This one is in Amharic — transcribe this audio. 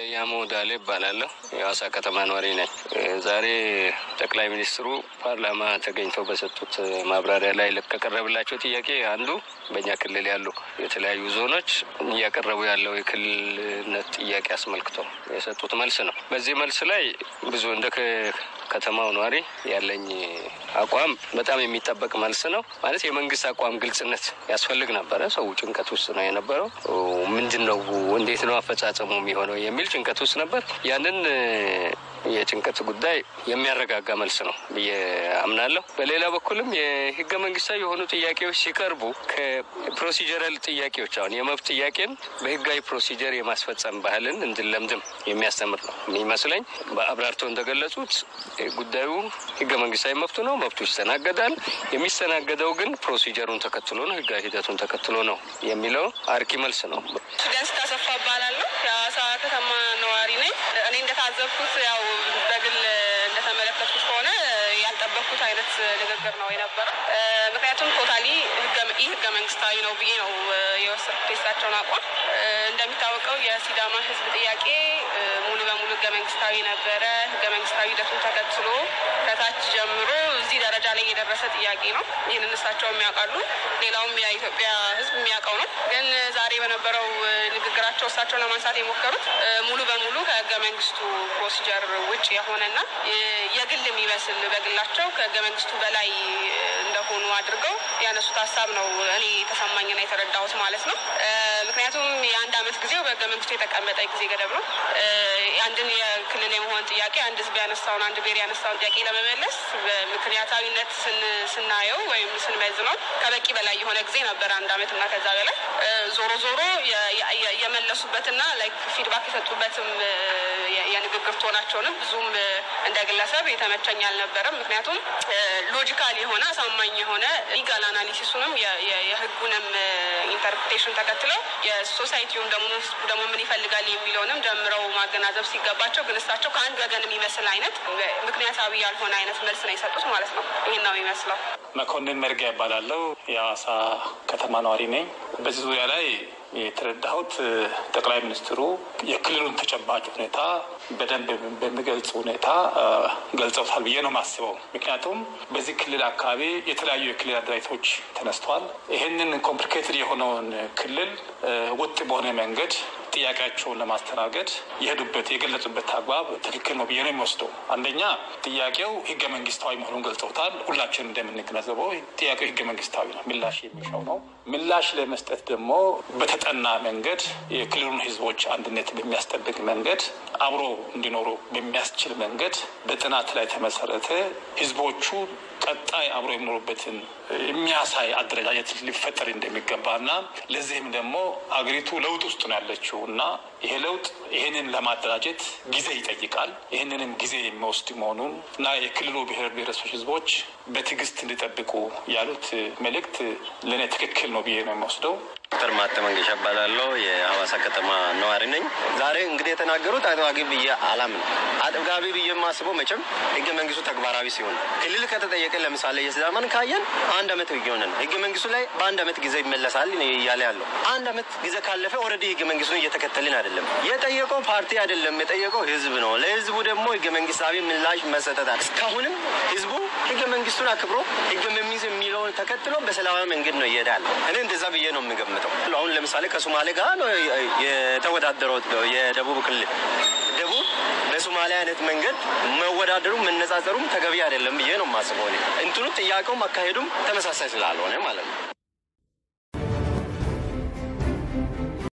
ያሞ ዳሌ እባላለሁ። የሐዋሳ ከተማ ነዋሪ ነኝ። ዛሬ ጠቅላይ ሚኒስትሩ ፓርላማ ተገኝተው በሰጡት ማብራሪያ ላይ ከቀረብላቸው ጥያቄ አንዱ በእኛ ክልል ያሉ የተለያዩ ዞኖች እያቀረቡ ያለው የክልልነት ጥያቄ አስመልክተው የሰጡት መልስ ነው። በዚህ መልስ ላይ ብዙ እንደ ከተማው ነዋሪ ያለኝ አቋም በጣም የሚጠበቅ መልስ ነው። ማለት የመንግስት አቋም ግልጽነት ያስፈልግ ነበረ። ሰው ጭንቀት ውስጥ ነው የነበረው። ምንድን ነው እንዴት ነው አፈጻጸሙ የሚሆነው የሚል ጭንቀት ውስጥ ነበር። ያንን የጭንቀት ጉዳይ የሚያረጋጋ መልስ ነው ብዬ አምናለሁ። በሌላ በኩልም የህገ መንግስታዊ የሆኑ ጥያቄዎች ሲቀርቡ ከፕሮሲጀራል ጥያቄዎች አሁን የመብት ጥያቄን በህጋዊ ፕሮሲጀር የማስፈጸም ባህልን እንድንለምድም የሚያስተምር ነው የሚመስለኝ። በአብራርተው እንደገለጹት ጉዳዩ ህገ መንግስታዊ መብቱ ነው። መብቱ ይስተናገዳል። የሚስተናገደው ግን ፕሮሲጀሩን ተከትሎ ነው፣ ህጋዊ ሂደቱን ተከትሎ ነው የሚለው አርኪ መልስ ነው። ደስ ታሰፋ እባላለሁ። የሐዋሳ ከተማ ነዋሪ ነኝ። እኔ እንደታዘብኩት ያው በግል እንደተመለከትኩት ከሆነ ያልጠበቅኩት አይነት ንግግር ነው የነበረው። ምክንያቱም ቶታሊ ይህ ህገ መንግስታዊ ነው ብዬ ነው የወሰድኩት የእሳቸውን አቋም። እንደሚታወቀው የሲዳማ ህዝብ ጥያቄ ሙሉ በሙሉ ህገ መንግስታዊ ነበረ። ህገ መንግስታዊ ሂደቱን ተከትሎ ከታች ጀምሮ እዚህ ደረጃ ላይ የደረሰ ጥያቄ ነው። ይህንን እሳቸው የሚያውቃሉ፣ ሌላውም የኢትዮጵያ ህዝብ የሚያውቀው ነው። ግን ዛሬ በነበረው ንግግራቸው እሳቸው ለማንሳት የሞከሩት ሙሉ በሙሉ ከህገ መንግስቱ ፕሮሲጀር ውጭ የሆነና የግል የሚመስል በግላቸው ከህገ መንግስቱ በላይ እንደሆኑ አድርገው ያነሱት ሀሳብ ነው እኔ የተሰማኝና የተረዳሁት ማለት ነው። ምክንያቱም የአንድ አመት ጊዜው በህገ መንግስቱ የተቀመጠ ጊዜ ገደብ ነው። አንድን የክልል የመሆን ጥያቄ አንድ ህዝብ ያነሳውን አንድ ብሔር ያነሳውን ጥያቄ ለመመለስ በምክንያታዊነት ስናየው ወይም ስንመዝነው ከበቂ በላይ የሆነ ጊዜ ነበር፣ አንድ አመት እና ከዛ በላይ ዞሮ ዞሮ የመለሱበትና ላይክ ፊድባክ የሰጡበትም የንግግር ቶናቸውንም ብዙም እንደ ግለሰብ የተመቸኝ አልነበረም። ምክንያቱም ሎጂካል የሆነ አሳማኝ የሆነ ሊጋል አናሊሲሱንም የህጉንም ኢንተርፕሬቴሽን ተከትለው የሶሳይቲውን ደግሞ ህዝቡ ደግሞ ምን ይፈልጋል የሚለውንም ጀምረው ማገናዘብ ሲገባቸው ግን እሳቸው ከአንድ ወገን የሚመስል አይነት ምክንያታዊ ያልሆነ አይነት መልስ ነው የሰጡት ማለት ነው። ይህን ነው የሚመስለው። መኮንን መርጊያ ይባላለሁ። የሐዋሳ ከተማ ነዋሪ ነኝ። በዚህ ዙሪያ ላይ የተረዳሁት ጠቅላይ ሚኒስትሩ የክልሉን ተጨባጭ ሁኔታ በደንብ በሚገልጽ ሁኔታ ገልጸውታል ብዬ ነው የማስበው። ምክንያቱም በዚህ ክልል አካባቢ የተለያዩ የክልል አደራጅቶች ተነስተዋል። ይህንን ኮምፕሊኬትድ የሆነውን ክልል ወጥ በሆነ መንገድ ጥያቄያቸውን ለማስተናገድ የሄዱበት የገለጹበት አግባብ ትክክል ነው ብዬ ነው የሚወስደው። አንደኛ ጥያቄው ህገ መንግስታዊ መሆኑን ገልጸውታል። ሁላችንም እንደምንገነዘበው ጥያቄው ህገ መንግስታዊ ነው፣ ምላሽ የሚሻው ነው። ምላሽ ለመስጠት ደግሞ በተጠና መንገድ የክልሉን ህዝቦች አንድነት በሚያስጠብቅ መንገድ አብሮ እንዲኖሩ በሚያስችል መንገድ በጥናት ላይ ተመሰረተ ህዝቦቹ ቀጣይ አብሮ የሚኖሩበትን የሚያሳይ አደረጃጀት ሊፈጠር እንደሚገባና ለዚህም ደግሞ አገሪቱ ለውጥ ውስጥ ነው ያለችው እና ይሄ ለውጥ ይህንን ለማደራጀት ጊዜ ይጠይቃል። ይህንንም ጊዜ የሚወስድ መሆኑን እና የክልሉ ብሔር ብሔረሰቦች ህዝቦች በትዕግስት እንዲጠብቁ ያሉት መልእክት ለእኔ ትክክል ነው ብዬ ነው የሚወስደው። ዶክተር ማተ መንገሻ እባላለሁ። የሐዋሳ ከተማ ነዋሪ ነኝ። ዛሬ እንግዲህ የተናገሩት አጥጋቢ ብዬ አላምንም። አጥጋቢ ብዬ የማስበው መቼም ህገ መንግስቱ ተግባራዊ ሲሆን ክልል ከተጠየቀ ለምሳሌ የሲዳማን ካየን አንድ አመት ሆነ ህገ መንግስቱ ላይ በአንድ አመት ጊዜ ይመለሳል እያለ ያለው አንድ አመት ጊዜ ካለፈ ኦልሬዲ ህገ መንግስቱን እየተከተልን አይደለም። የጠየቀው ፓርቲ አይደለም፣ የጠየቀው ህዝብ ነው። ለህዝቡ ደግሞ ህገ መንግስታዊ ምላሽ መሰጠታል። እስካሁንም ህዝቡ ህገ መንግስቱን አክብሮ ህገ መንግስት የሚለውን ተከትሎ በሰላማዊ መንገድ ነው ይሄዳል። እኔ እንደዛ ብዬ ነው የምገምተው። አሁን ለምሳሌ ከሶማሌ ጋር ነው የተወዳደረው የደቡብ ክልል ደቡብ በሶማሌ አይነት መንገድ መወዳደሩ መነጻጸሩም ተገቢ አይደለም ብዬ ነው የማስበው። እንትኑ ጥያቄውም አካሄዱም ተመሳሳይ ስላልሆነ ማለት ነው።